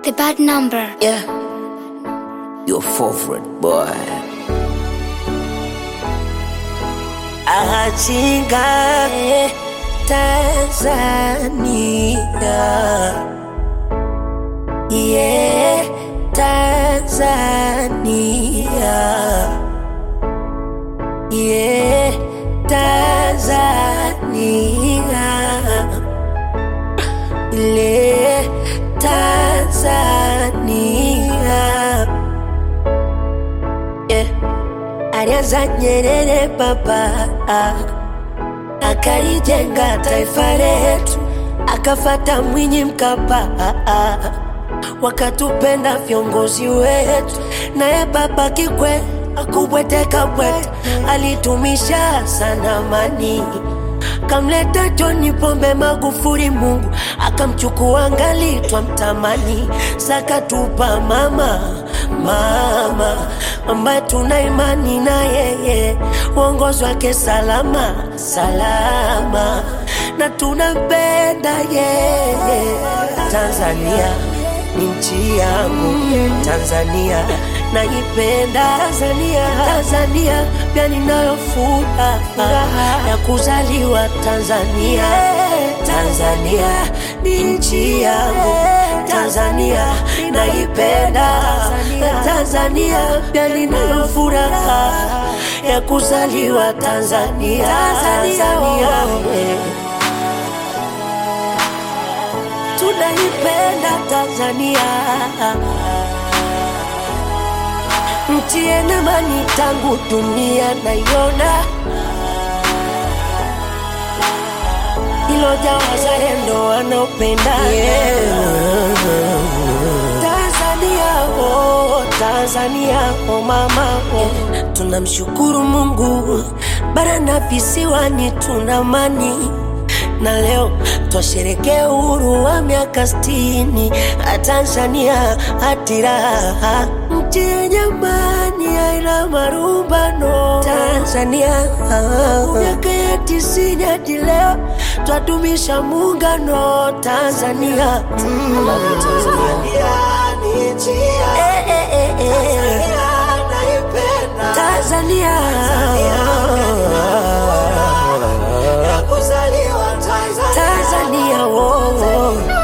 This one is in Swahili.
The bad number. Yeah. Your favorite boy. Achinga Tanzania. Yeah, Tanzania. Yeah, Tanzania. Ile Tanzania. Yeah. Alianza Nyerere baba akalijenga taifa letu, akafata Mwinyi Mkapa wakatupenda viongozi wetu, naye baba Kikwete akubweteka bwete, alitumisha sana amani kamleta John Pombe Magufuli, Mungu akamchukua ngali twamtamani, sakatupa mama mama ambaye tuna imani na yeye, uongozi wake salama salama, na tunampenda yeye. Tanzania ni nchi yangu, Tanzania naipenda Tanzania, Tanzania pia ninayo furaha ya kuzaliwa Tanzania. Tanzania ni nchi yangu, Tanzania naipenda Tanzania pia ninayo furaha ya kuzaliwa Tanzania. Tanzania we. tunaipenda Tanzania nchi yenye amani tangu dunia naiona, iloja wazalendo wanaopenda Tanzania, oh, Tanzania, oh mama, oh. Tunamshukuru Mungu bara na visiwani tuna amani na leo twasherekea uhuru wa miaka sitini Tanzania hatiraha nchi yenye amani haina marumbano Tanzania miaka ya tisini hadi leo twadumisha muungano Tanzania mm. Eh, eh, eh, eh. Tanzania Tanzania, oh, oh.